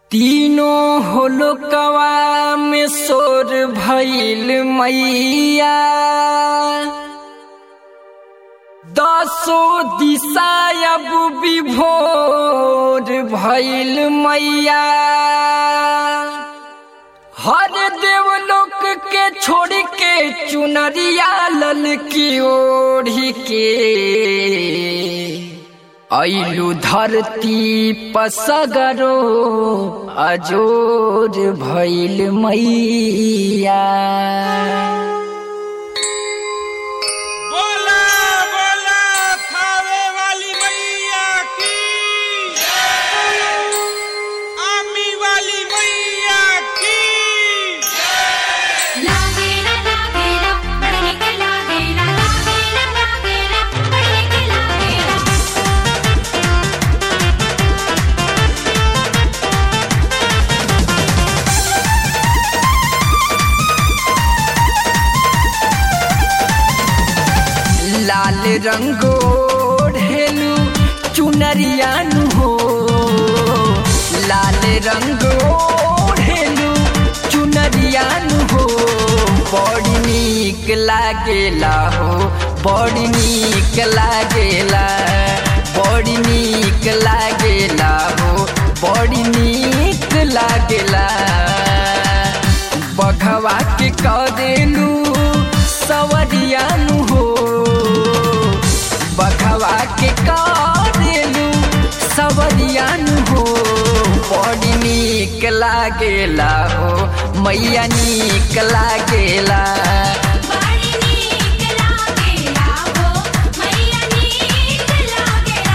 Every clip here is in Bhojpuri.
तीनों होलकवा में सोर भइल मैया दसो दिशा अब विभोर भइल मैया हर देवलोक के छोड़ के चुनरिया लल की ओढ़ी के ऐलु धरती पसगरो अजोर भइल मैया बोला बोला थावे वाली मैया की आमी वाली मैया की लागेला लागेला पढ़ने के लागेला लागेला लागेला पढ़ने के लागेला लाल रंगो ढेलू चुनरियानु हो लाल रंगो ढेलू चुनरियानु हो बड़ी नीक लागेला हो बड़ी नीक लागेला बड़ी नीक लागेला हो बड़ी नीक लागेला बघवा के करेलू सवरियानु हो बघवा के करेलू सवरियानु हो बड़ी नीक लागेला हो मैया नीक लागेला बड़ी नीक लागेला हो मैया नीक लागेला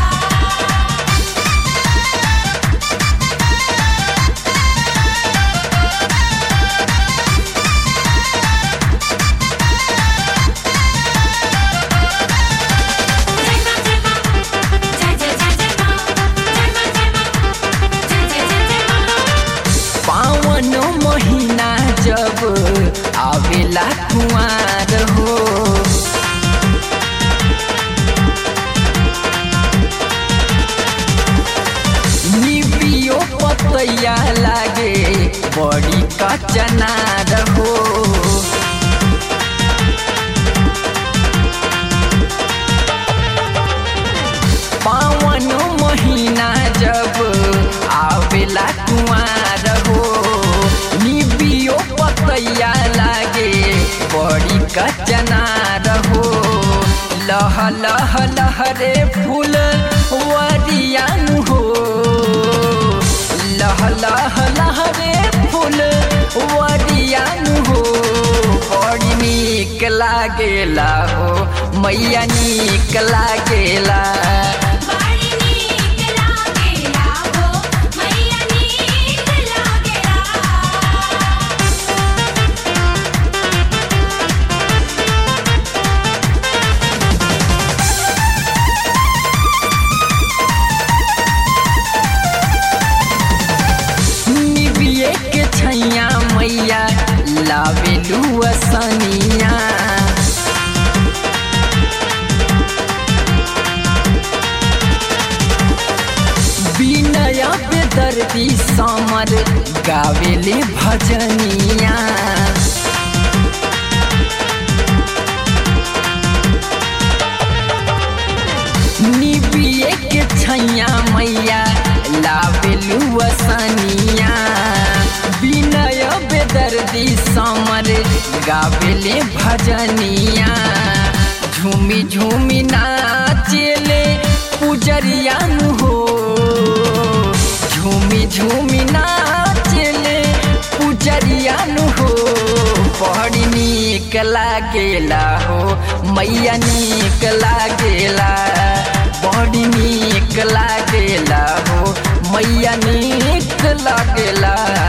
पावन महीना जब आवेला कुआर हो निबियो पतैया लागे बड़ी कचनार हो पावन महीना जब आवेला कुआर हो निबियो पतैया लागे बड़ी कचनार हो लह लह लहरे फूल वरियान हो लह लह लहरे फूल वरियान हो बड़ी नीक लागेला हो मैया नीक लागेला बड़ी नीक लागेला हो मैया नीक लागेला निबिये के छैया मैया लावेलू असनिया विनय बेदर्दी समर गावेले भजनिया निबिये के छैया मैया लावेलू असनिया विनय बेदर्दी समर गावेले भजनिया झूमी झूमी नाचेले पुजरियान हो झूमी झूमी नाचेले पुजरियान हो बड़ी नीक लागेला हो मैया नीक लागेला बड़ी नीक लागेला हो मैया नीक लागेला